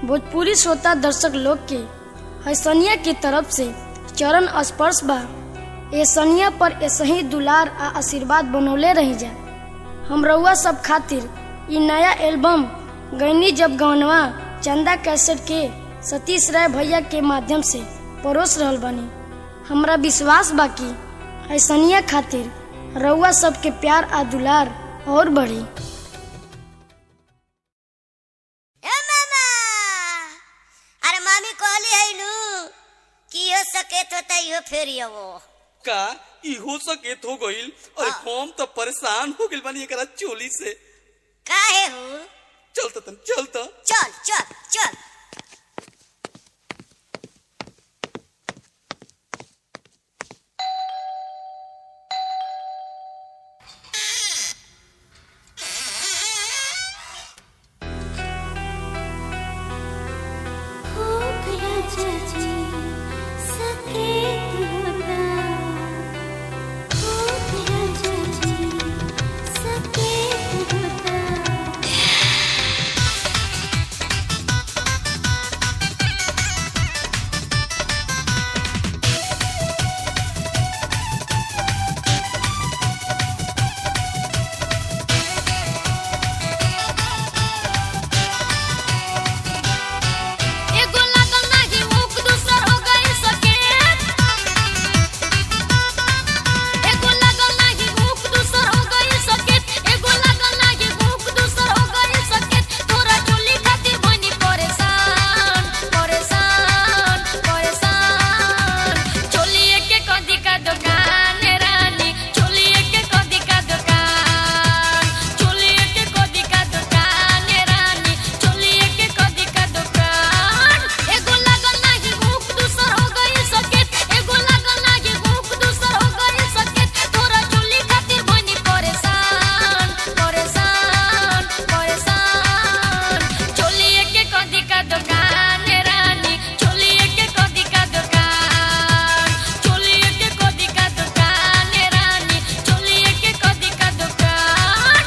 भोजपुरी श्रोता दर्शक लोग के हैसनिया की तरफ से चरण स्पर्श बा ए सनिया पर ऐसे ही दुलार आ आशीर्वाद बनौले रही जा हम रउआ सब खातिर इ नया एल्बम गैनी जब गवनवा चंदा कैसेट के सतीश राय भैया के माध्यम से परोस रहल बानी हमरा विश्वास बा कि ऐसनिया खातिर रउआ सबके प्यार आ दुलार और बढ़ी ए मामा अरे मामी कहली है नु कि हो सकेत होता इहो फेर वो का इहो सकेत हो गईल अरे हम तो परेशान हो गइल बानी एकरा चोली से काहे हूँ चल त तन चल त चल चल चल हो गया चाची सकेत होता हो गया चाची सकेत होता एगो लागल नाही मुख दूसर हो गई सकेत एगो लागल नाही मुख दूसर हो गई सकेत एगो लागल नाही मुख दूसर हो गई सकेत तोरा चुली खातिर बनी परेशान परेशान परेशान चोलिए के कदी का दुकान रानी चोलिए के कदी का दुकान चोलिए के कदी का दुकान रानी चोलिए के कदी का दुकान एगो लागल नाही मुख दूसर हो गई सकेत एगो लागल नाही मुख दूसर हो गई सकेत तोरा चोली खातिर बनी परेशान परेशान परेशान चोलिए के कदी का दुकान रानी चोलिए के कदी का दुकान चोलिए के कदी का दुकान रानी चोलिए के कदी का दुकान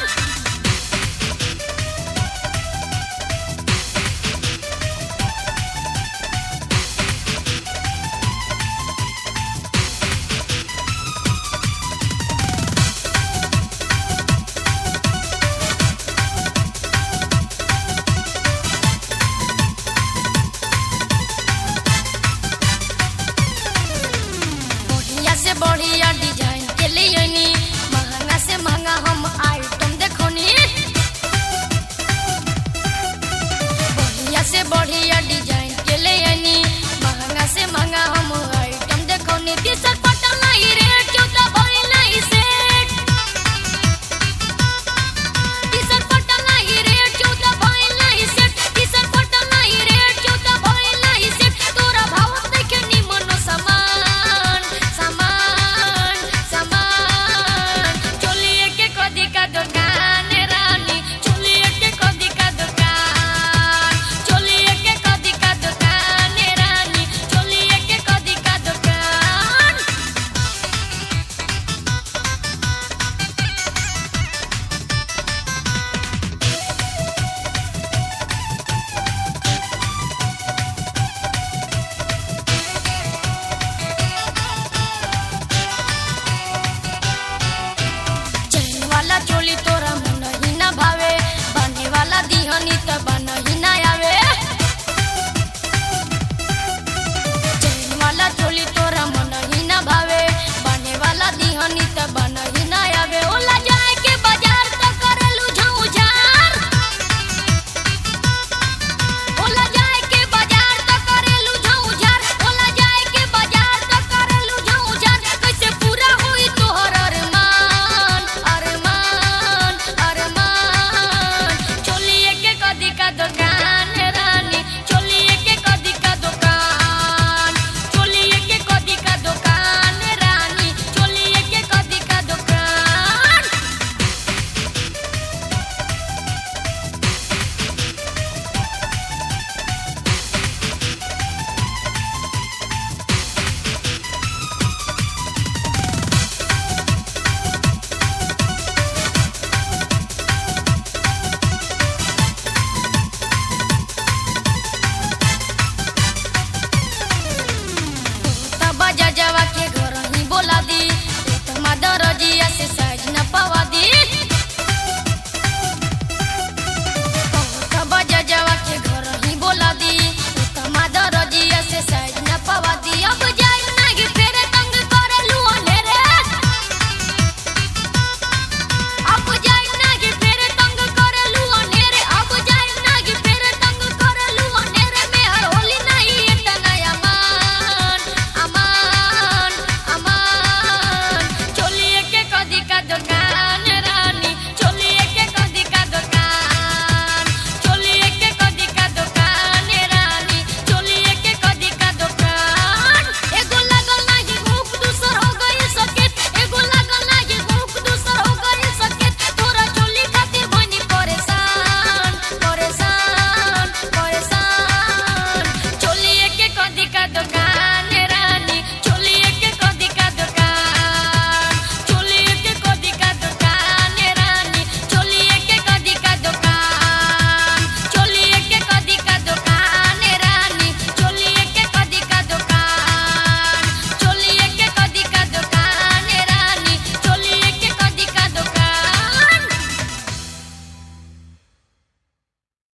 बढ़िया से बढ़िया डिजाइन के लिए नी महंगा से महंगा हम आइटम देखोनी बढ़िया से बढ़िया डिजाइन के लिए नी महंगा से महंगा हम आइटम देखोनी टी शर्ट